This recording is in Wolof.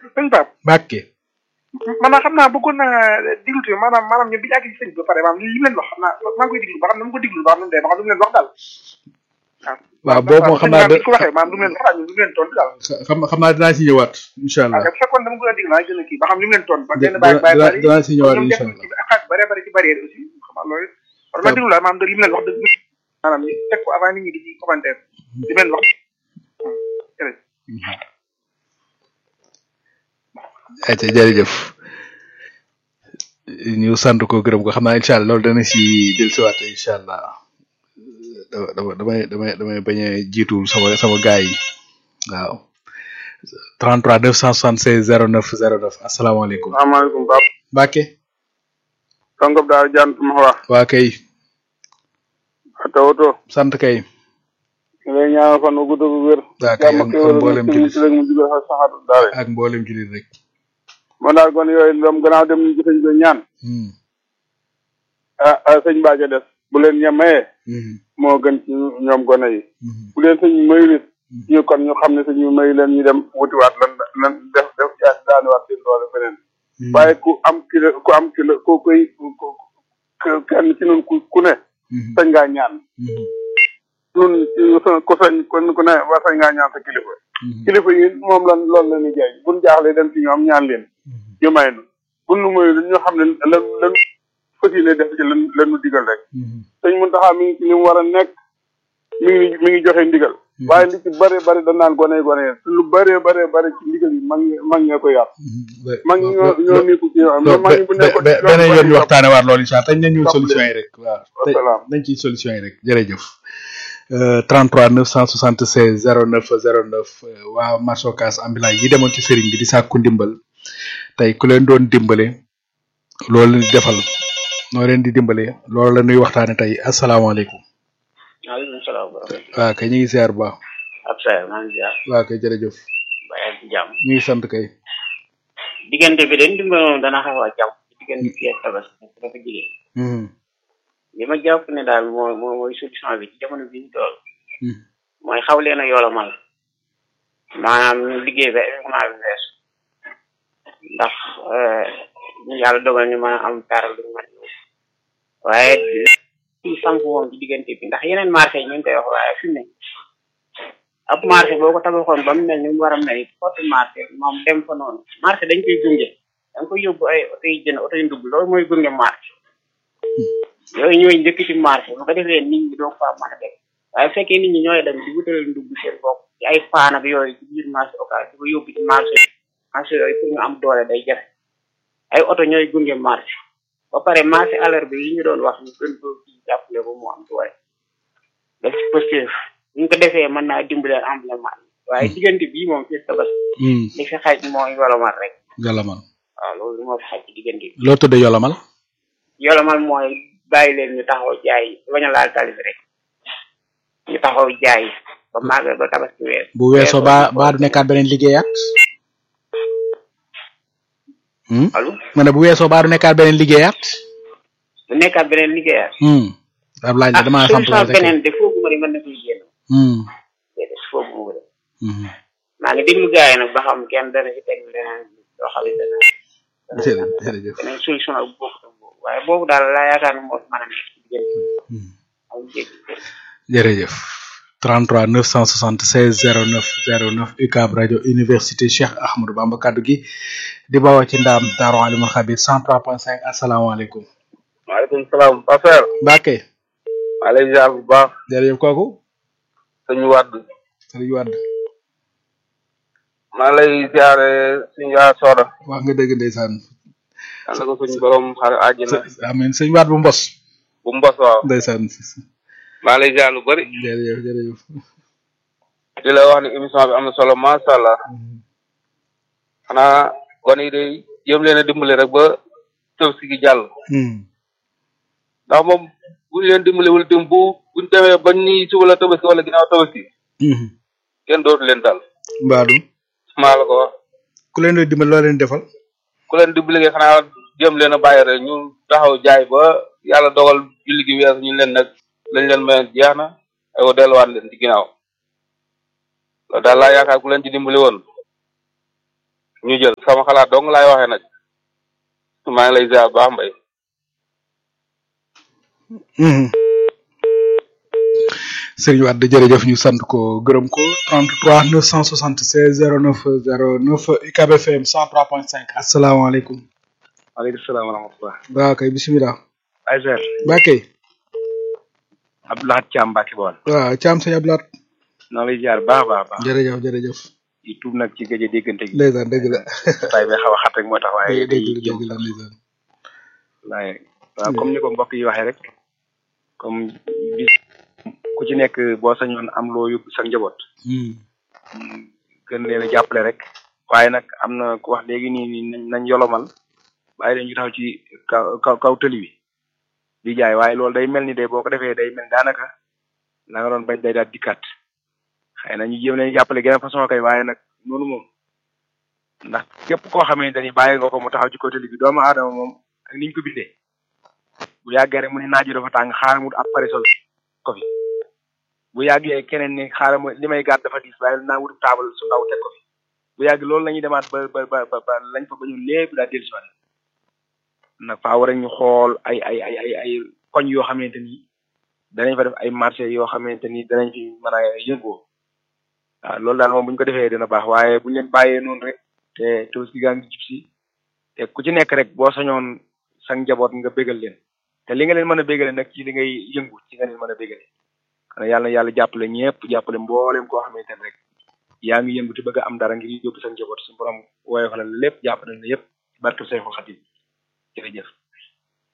sëñ Pape Mbàkke maanaam xam naa bëggoon naa diglu tuuti maanaam maanaam ñoom bi ñu àgg ci sëñ bi ba pare maanaam li mu leen wax xam naa maa ngi koy diglu ba xam ne mu ko diglu ba xam ne mu dee ba xam ne mu leen wax daal waaw boobu moom xam naa bi ko waxee maanaam du mu leen wax daal du mu leen tontu daal xam xam naa dinaa ci ñëwaat incha allah waaw bu fekkoon dama ko diglu naa gën a kii ba xam li mu leen tontu ba Dina- benn bàyyi bàyyi dina- bari dinaa ci ñëwaat ñoom incha def allah ci xaaj bare bare ci barrière aussi xam nga loolu war ma diglu daal maanaam li mu leen wax dëgg maanaam ñu teg ko avant nit ñi di ci commentaire li mu leen wax jërëjëf ayca jërëjëf ñu sant ko gërëm ko xam naa incha allah loolu dana si dellusiwaat incha allah dama dama damay damay damay bañ a jiitu sama sama gaay yi waaw 33 976 09 09 asalaamaaleykum asalaamaaleykum Pape Mbacke Sangop daal jant ma wax waa kay tawato sant kay ñu lay ñaanal fan wu gudd gu wér waa kay jàmm ak ak xéwal mboolem ak julit ci rek mu jugal xa saxaatu daal ak mboolem julit rek man daal kon yooyu doom gannaaw dem ñu sëñ bi ñaan Hmm, ah ah sëñ Mbacke des bu leen ñemee hmm, moo gën ci ñoom gone yi hmm, bu leen sëñ mayulit ñu kon ñu xam ne sëñ bi mayu leen ñu dem wutiwaat lan lan def def jaas daaniwaat seen doole feneen hmm, waaye ku am kilo ku am kilo ku koy ku ku- kenn ci nun ku ku ne hmm, sañ ngaa ñaan hmm, nun ku sañ kon ku ne war sañ ngaa ñaan sa kilifa hmm, kilifa yi moom lan loolu la ñuy jaay buñ jaaxlee dem ci ñoom ñaan leen hmm. ñu may nu buñ nu mayu ñu xam ne lan lan fas yéene def ci lan lan nu digal rek Mhm. sëñ Muntaxa mi ngi ci li mu war a nekk mi ngi mi ngi joxe ndigal waaye li ci bëri bëri dañ naan gone gone te lu bëree bëree bëri ci ndigal yi mag ñi mag ñee ko yar mag ñi ñoo ñoo nekku ci yoon loolu mag ñi bu nekkoon ci yoon beneen yoon ñu bëri waxtaane waat loolu incha allah tañ nañ ñëw Topp solution leen. yi rek waaw Wasalaam. nañ ci solution yi rek jërëjëf Euh, 33 976 09 09 euh, waa Masokas ambulant yi demoon ci sëriñ bi di sàkku ndimbal tey ku leen doon dimbale loolu leen di defal noo leen di dimbale loolu la ñuy waxtaane tey asalaamaaleykum maaleykum salaam wa rahmatulah. waa kay ñu ngi ziar bu baax ab saa maa ngi ziar waa kay jërëjëf bàyyi ci jàmm. ñu ngi sant kay diggante bi de ndimbal moom dana xaw a jàmm. diggante bi ak tabaski dafa jigéen. Mhm, li ma jàpp ne daal mooy mooy mooy solution bi ci jamono bi ñu toll. mhm, mooy xaw leen a yolomal. maanaam ñu liggéey ba événement bi weesu. ndax ñu yàlla dogal ñu mën a am dara lu ñu mën a ñëw. waaye ci samp moom ci diggante bi ndax yeneen marché yi ñu ngi koy wax waaye fi mu ne ab marché boo ko tabaxoon ba mu mel ni mu war a mel ni porte marché moom dem fa noonu marché dañ koy gunge da nga koy yóbbu ay oto yi jënd oto yi ndugg loolu mooy gunge marché yooyu ñooy njëkk ci marché bu ko defee nit ñi doo fa mën a def waaye bu fekkee nit ñi ñooy dem di wutal ndugg seen bopp ci ay paan ak yooyu ci biir marché occasion di ko yóbbu ci marché marché yooyu pour ñu am doole day jafe ay oto ñooy gunge marché ba pare marché àllarba yi ñu doon wax ñu gën ko ci jàppale ba mu am doole def ci positif bu ñu ko defee mën naa dimbalee emblement yi waaye diggante bii moom fii tabas mhm. li fi xaj mooy yolomal rek yolamal waaw loolu moo fi xaj ci diggante bi loo tudde yolamal yolomal mooy bàyyi leen ñu taxaw jaay bañ a laal tali bi rek ñu taxaw jaay ba màggal ba tabaski weer bu weesoo baa baa du nekkaat beneen liggéeyaat Hmm? allo ma ne bu weesoo baa du nekkaat beneen liggéeyaat bu nekkaat beneen liggéeyaat Hmm. ab laaj la damaa ah samp solution laaj rek. beneen de foogu ma ni mën na koy génn Hmm. déedéet foogu ma ko def Mhm. maa ngi déglu gars yi nag ba xam kenn dana ci teg leneen loo xam ne dana jërëjëf jërëjëf beneen solution ak bokk ak boobu waaye boobu daal laa yaakaar ne moo fi mën a nekk ci diggante Hmm. am jéggi jërëjëf 33 976 09 09 UCAB rajo université Cheikh Ahmadou Bamba kaddu gi di bawoo ci ndaam Daaru Alimul Xabir 103.5 asalaamaaleykum. maaleykum salaam Passer Mbacke maa lay ziar bu baax jërëjëf kooku sëñ Wàdd Sëriñ Wade maa lay ziare suñu yaa sooda wax nga dëgg ndeysaan yàlla ko suñu borom xare àjjana amiin sëñ Wade bu mbos bu mbos waaw ndeysaan maa lay ziar lu bëri jërëjëf jërëjëf di la wax ni émission bi am na solo macha allah xanaa gone yi day jéem leen a dimbali rek ba Tabaski gi jàll Hmm. ndax moom buñ leen dimbali wala dim bu buñ demee bañ ni suba la Tabaski wala ginnaaw Tabaski Mhm. kenn dootu leen dal Mbaadu maa la ko wax ku leen di dimbali loo leen defal ku leen dimbali nga xanaa jéem leen a bàyyi rek ñu taxaw jaay ba yàlla dogal julli gi weesu ñu leen nag lañ leen mayoon jeex na aywa delluwaat leen ci ginnaaw loolu daal laa yaakaar ku leen ci dimbali woon ñu jël sama xalaat dong laay waxee nag maa ngi lay ziar baax mbay Sëriñ Wade jërëjëf ñu sant ko gërëm ko 33 976 09 09 UCAB FM 103.5 asalaamaaleykum. waaleykum salaam wa rahmatulah waaw kay bisimilah. ay seer ba kay. Abdoulahat Thiam Mbacke Bawol waaw Thiam sëñ Abdoulaat. noo lay ziar baax baax baax jërëjëf jërëjëf. di tuub nag ci gëj a déggante gi ndeysaan dëgg la. tay bi xaw a xat rek moo tax waaye dëgg day la jëm dëgg la ndeysaan. waaye waaw comme ni ko mbokk yi waxee rek comme bis ku ci nekk boo sañoon am loo yóbbu sa njaboot gën leen a jàppale rek waaye nag am na ku wax léegi nii nii nañ nañ yolomal bàyyi leen ñu taxaw ci kaw kaw kaw tëli bi di jaay waaye loolu day mel ni de boo ko defee day mel daanaka la nga doon bañ day daal dikkaat xëy na ñu jéem leen jàppale geneen façon kay waaye nag noonu moom ndax képp koo xamante ni bàyyi nga ko mu taxaw ci kaw tëli bi doomu aadama moom ak niñ ko bindee bu yàggee rek mu ne naaj dafa tàng xaaral mu ab parasol ko fi bu yàggee keneen ni xaaral ma li may gàtt dafa diis waaye naa wut taabal su ndaw teg ko fi bu yàgg loolu la ñuy demaat ba ba ba ba lañ fa bañu lépp daa dellu si waat nag faa war a ñu xool ay ay ay ay ay koñ yoo xamante ni danañ fa def ay marché yoo xamante ni danañ fi mën a yëngoo waaw loolu daal moom bu ñu ko defee dina baax waaye bu ñu leen bàyyee noonu rek te Tabaski gaa ngi jub si te ku ci nekk rek boo sañoon sa njaboot nga bégal leen te li nga leen mën a bégale nag ci li ngay yëngu ci nga leen mën a bégale xanaa yàlla na yàlla jàppale ñëpp jàppale mboolem koo xamante ne rek yaa ngi yëngu te bëgg a am dara ngir yóbbu sa njaboot suñu borom woyofalal lépp jàppale na yëpp barke Seexul Xadim jërëjëf